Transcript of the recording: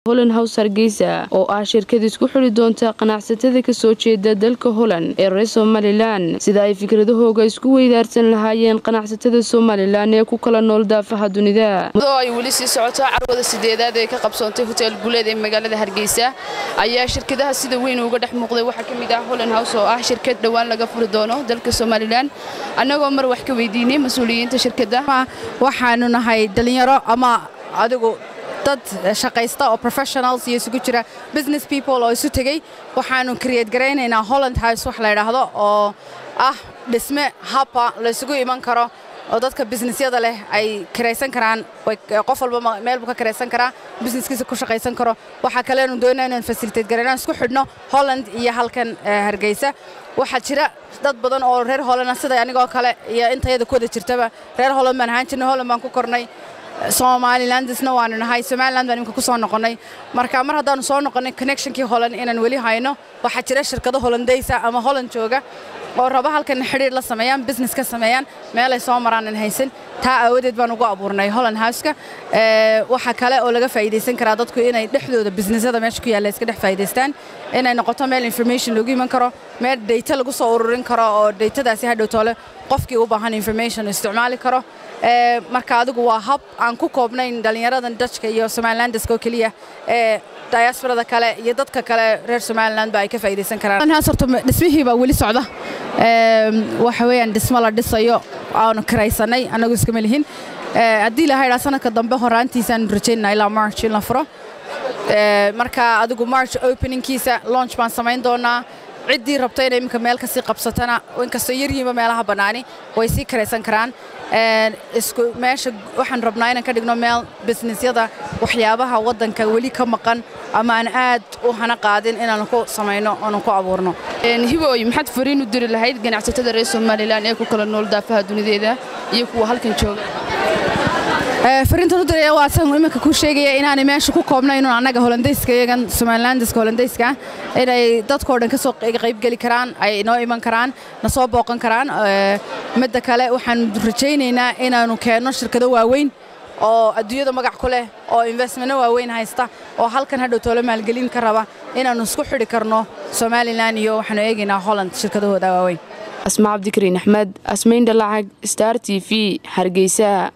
holland house hargeysa oo ah shirkad isku xidhi doonta qanacsatada kasoo jeeda dalka holland ee reer somalilan sida ay fikradahooga isku weydaarsan lahaayeen qanacsatada somalilan ee ku kala nool daafaha dunida ay weli sii socoto carwada sideedaad ee ka qabsoontay hotel guleed ee magaalada hargeysa ayaa shirkadaha sida weyn uga dhex muuqday waxaa ka mid ah holland house oo ah shirkad dhowaan laga furi doono dalka somalilan annagoo mar wax ka weydiinay mas-uuliyiinta shirkadda waxaanu nahay dhallinyaro ama adigu dad shaqaysta oo professionals iyo isugu jira business people oo isu tegey waxaanu create garaynaynaa holland house wax la yidhaahdo oo ah dhisme habba laysugu iman karo oo dadka businessyada leh ay kiraysan karaan qof walba meel buu ka kiraysan karaa businesskiisa ku shaqaysan karo waxaa kaleenu doonaa inaan facilitate garayno isku xidhno holland iyo halkan hargeysa waxaa jira dad badan oo reer holland sida anigoo kale iyo intayada ku wada jirtaba reer holland baan ahaan jirnay holland baan ku kornay somalilandisna waanu nahay somaliland baan imika ku soo noqonnay marka mar haddaanu soo noqonnay connectionkii holland inaan weli hayno waxaa jira shirkado hollandaysa ama holland jooga oo raba halkan xidhiir la sameeyaan business ka sameeyaan meelay soo maraanan haysan taa aawadeed baan ugu abuurnay holland houseka waxaa kale oo laga faa'iidaysan karaa dadku inay dhexdooda businessyada meesha ku yaalla iska dhex faa'iidaystaan inay noqoto meel information lagu iman karo meel data lagu soo ururin karo oo datadaasi hadhow toole qofkii u baahan information isticmaali karo marka adigu waa hab aan ku koobnayn dhallinyaradan dajka iyo somalilandiska oo keliya ee diasbarada kale iyo dadka kale reer somaliland ba ay ka faa'iidaysan karaan horta dhismihii baa weli socda waxa weeyaan dhismo la dhisayo aanu kiraysanay annagu iskama lihin haddii ilaha idhaa sanadka dambe horaantiisaan rajaynaa ilaa march in la furo marka adigu march openingkiisa launch baan samayn doonaa ciddii rabta inay iminka meel kasii qabsatana inkastoo yaryihiinba meelaha bannaani way sii karaysan karaan isku meesha waxaan rabnaa inaan ka dhigno meel businessyada waxyaabaha waddanka weli ka maqan ama aan aad u hana qaadin inaanu ku samayno oonu ku abuurno hibooy maxaad fariin u diri lahayd ganacsatada reer somalilan ee ku kala nool daafaha dunideeda iyo kuwa halkan jooga fariintan u diraya waa san iminka ku sheegaya inaanay meesha ku koobnayn annaga holandayska iyagan somalilandiska holandayska inay dadkoo dhan ka soo qaybgeli karaan ay inoo iman karaan na soo booqan karaan midda kale waxaan rajaynaynaa inaanu keenno shirkado waaweyn oo adduunyada magac ku leh oo investmento waaweyn haysta oo halkan hadhow toolo maalgelin ka raba inaannu isku xidhi karno somalilan iyo waxaanu eegaynaa holland shirkadahooda waaweyn asma cabdikariin axmed asmayn dhalacag star t v hargeysa